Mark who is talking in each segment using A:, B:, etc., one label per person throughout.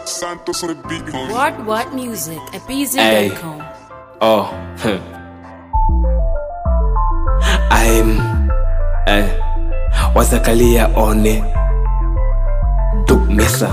A: Santos on the beat. homie.
B: What What Music at
C: Hey.
B: BZ.com.
C: Oh, hmm. I'm eh, wazakalia one duk mesa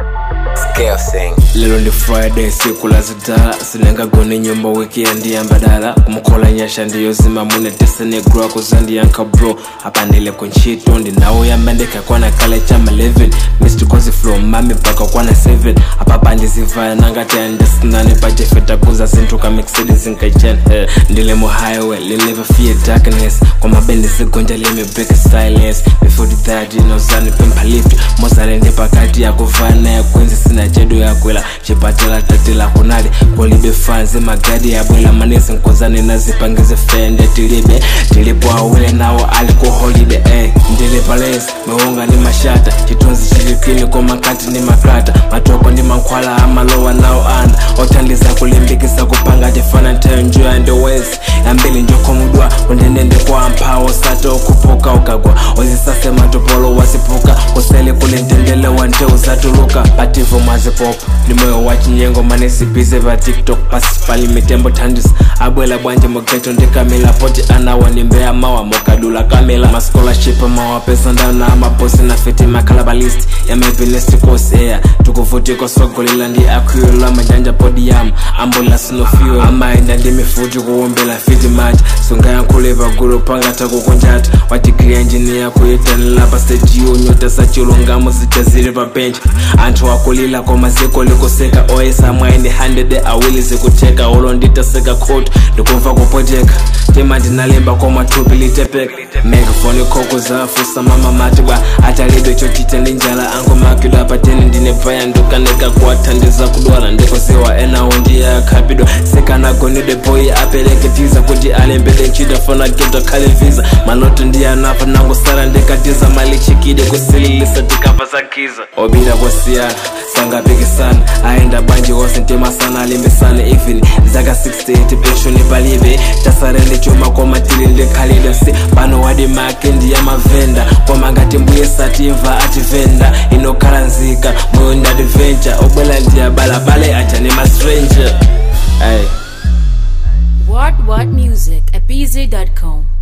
D: Scale sing.
C: lero ndi friday siku la zidala sinangagone nyumba weekend ya mbadala kumukola nyasha ndiyo zima mune tesenegro akuzandiyanka bro apandile kuntchito ndinawo yamba ndikakwana kale chama 11 missed kozi from mami mpaka kwana 7 apapa ndizivaya nangati andisinane pachefeta kuza sinthuka mercedes nkaichen eh, ndile mu highway linever fear darkness kwamabendi zigonja limi break silence before that inozani pempha lift mozale ndi pakati yakuvana yakwenzi sina chedo yakwela chipatala tatila kunali kolibe fanzi magadi yabwela manesi nkozane nazipangize fende tilibe tilipo awile nawo ali ku holiday eh. ndili palesi mewonga ni mashata chitunzi chilipini komakati ni makata matoko ndi mankhwala amalowa nawo ana othandiza kulimbikisa kupanga chifana ntayo njo and west yambili njokhomudwa kundendende kwa mphawo sato okuphuka ukagwa ozisase matopolo wasipuka kusele kulintendele wante usatuluka pativo mazipop ndimoyo wa chinyengo manesibize va tiktok pasi pali mitembo thandis abwela bwanje mogeto ndikamila poti anawa nimbeya mawa mokadula kamila mascholarship mawapesa ndana amabosi na fiti makalabalist yamepinestikosi eya tukuvutiko sogolila ndi akwila majanja podium ambulance no fuel amaenda ndi mifuti kuwombela fiti mati sungayankhuleva gulu pangata kukunjata wa degree engineer kuyitanila pa stage yonyota sachilungamo zija zili pa bench anthu akulila koma ziko likuseka oyesa mwaini 100 awili zikutheka ulo nditaseka khoti ndikumva kupoteka tima ndinalemba koma thupi litepeka megafoni khoko zafusa mama mati bwa atalibe chochita ndi njala angomakidwa pateni ndine paya ndukaneka kuwathandiza kudwala ndikuziwa enawo ndiye akhapidwa sikanagonide boyi apereke tiza kuti alembele ntchito fona geto khale visa maloto ndiye anafa nangosala ndikatiza malichikide kusililisa tikapa za giza obira kwasiyana sangapikisana aenda bwanji wose ntemasana alimbisana even zaka 68 penshoni palibe tasarende chuma komatili ndikhalide si pano wadi make ndiyamavenda koma ngati mbuye satimva ativenda inokhala nzika moyo ndi adventure obwela ndiyabalabale aja nemastranger hey.
B: What What Music at BZ.com.